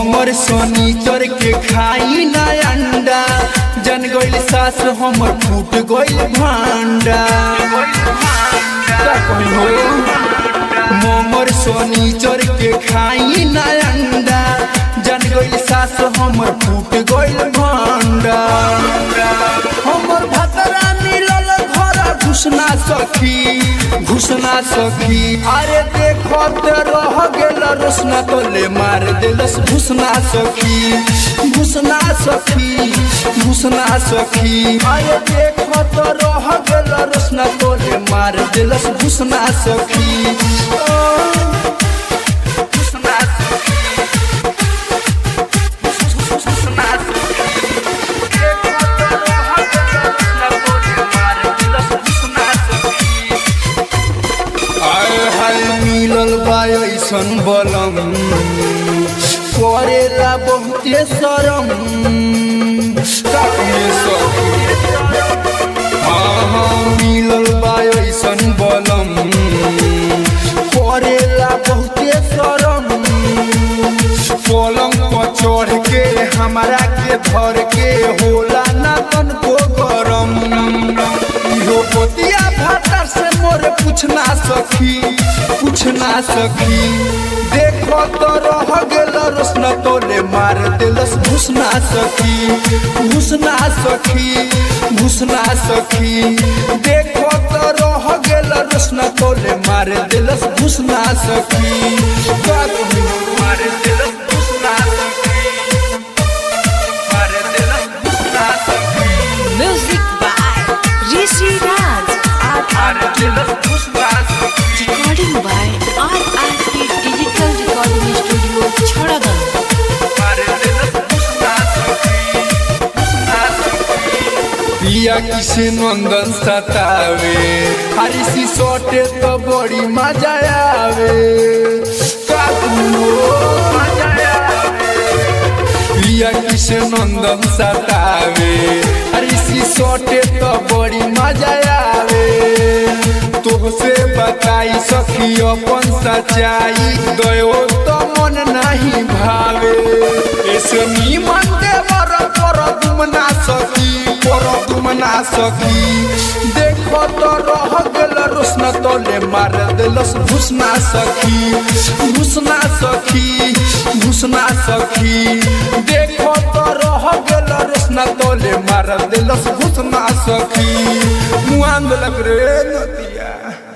मोमर शनिचर के खाई ना अंडा जन गइल सास हमर फूट गइल भांडा का कही हो मोमर शनिचर के खाई ना अंडा जन गइल सास हमर फूट गइल भांडा हमर भतरा मिलल घर घुसना सखी घुसना सखी अरे देखो ते रह गेल रोसना तोले मार देलस घुसना सखी घुसना सखी घुसना सखी अरे देखो ते रह गेल रोसना तोले मार देलस घुसना सखी ओ, घुसना सखी घुसना सखी देखो ते रह गेल रोसना तोले मार देलस घुसना सखी आय हाय मिलल बा ऐसन बलम करेला बहुते शरम कामे सखी हाँ हाँ मिलल बा ऐसन बलम करेला बहुते शरम पलंग पर चढ़ के हमारा के धर के होला ना तनको गरम इहो पोतिया भातर से मोरे पूछना सखी पूछना सखी देखो तो रह गेल रोशना तोले मार देलस घुसना सखी घुसना सखी घुसना सखी देखो तो रह गेल रोशना तोले मार देलस घुसना सखी का कहूं मार देलस घुसना सखी मार देलस घुसना सखी Music by Rishi Raj. मार देलस घुसना सखी Recording by RRT Digital Recording Studio, Chharadan. पिया किसे नंदन सतावे हरिसी सोटे तो बड़ी मजा आवे काकू मजा आवे पिया किसे नंदन सतावे हरिसी सोटे तो बड़ी मजा आवे तोहसे बताई सखी अपन सच्चाई गयो तो मन नहीं भावे ऐसे नीमन देवर पर दुमना सखी पर दुमना सखी देखो तो रह गेल रोशना तोले मार देलस घुसना सखी घुसना सखी घुसना सखी देखो तो रह गेल रोशना तोले मार देलस घुसना सखी मुआन देलक रे नदिया